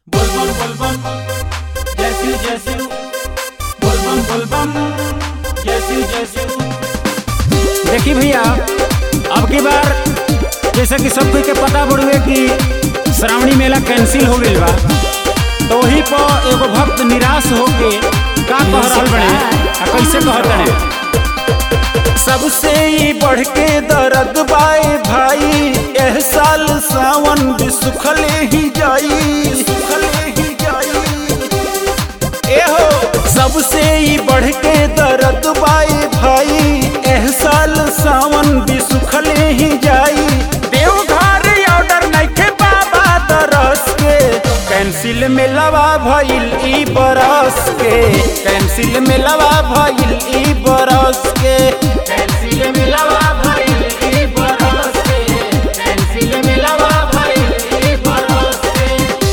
बुलबुल बुलबुल जैसी जैसी बुलबुल बुलबुल जैसी जैसी देखी भैया अब की बार जैसे कि सब कोई के पता बड़ुए कि श्रावणी मेला कैंसिल हो गईल बा तो वही पर एगो भक्त निराश होके का कह रहल बने आ कैसे कहत बने सबसे ही बढ़ के दर्द बाए भाई एह साल सावन भी सुखले ही जाई सुखले ही जाई एहो सबसे ही बढ़ के दर्द बाए भाई एह साल सावन भी सुखले ही जाई देवघर ऑर्डर नइखे बाबा दरस के कैंसिल में लवा भइल ई बरस के कैंसिल में लवा भइल ई बरस के पेंसिल मिलावा भाई ई बरस के पेंसिल मिलावा भाई ई बरस के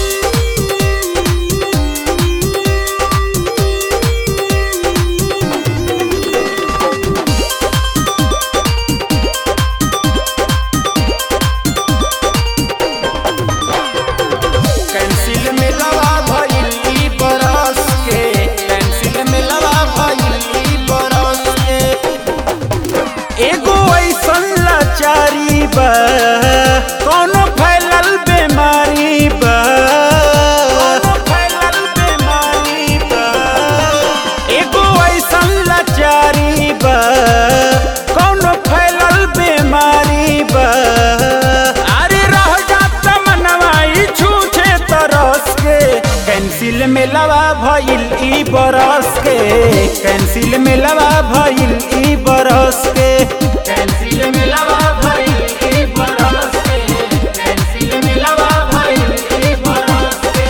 कैंसिल में लवा भइल ई बरस के कैंसिल में लवा भइल ई बरस के एगो ऐसन लाचारी बा कोनो फैलल बीमारी बा कोनो फैलल बीमारी बा एगो ऐसन लाचारी बा कोनो फैलल बीमारी बा अरे रह जात मनवाई छूछे तरस के कैंसिल में लवा भइल ई बरस के कैंसिल में लवा भइल ई बरस के पेंसिल मिलावा भाई ई बरस के पेंसिल मिलावा भाई ई बरस के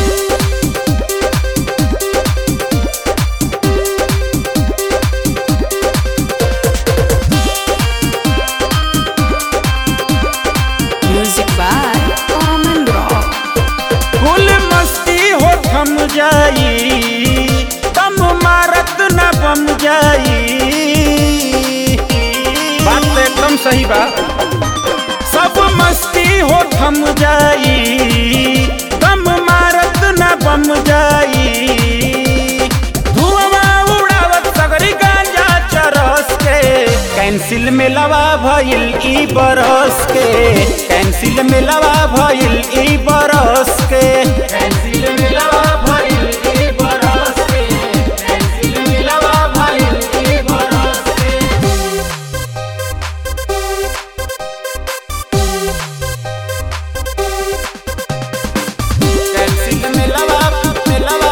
Music by Common Rock. कुल मस्ती हो थम जाई दम मारत न बम जाई बात तो एकदम सही बा सब मस्ती हो थम जाई दम मारत न बम जाई धुआं उड़ावत सगरी गांजा चरस के कैंसिल में लवा भइल ई बरस के कैंसिल में लवा भइल ई बरस के पेंसिल मिलावा भाई ई बरस के पेंसिल मिलावा भाई ई बरस के कैंसिल में लवा में लवा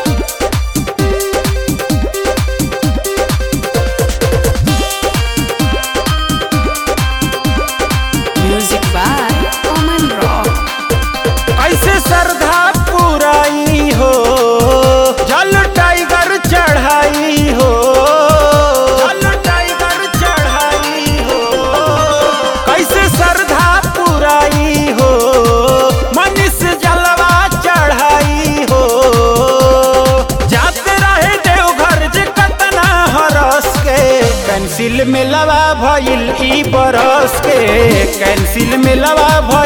Music by Common Rock. कैसे श्रद्धा पुराई हो जल टाइगर चढ़ाई हो जल टाइगर चढ़ाई हो कैसे श्रद्धा पुराई हो मनीष जलवा चढ़ाई हो जाते रहे देवघर जे कतना हरस के कैंसिल में लवा भइल ई बरस के कैंसिल में लवा भइल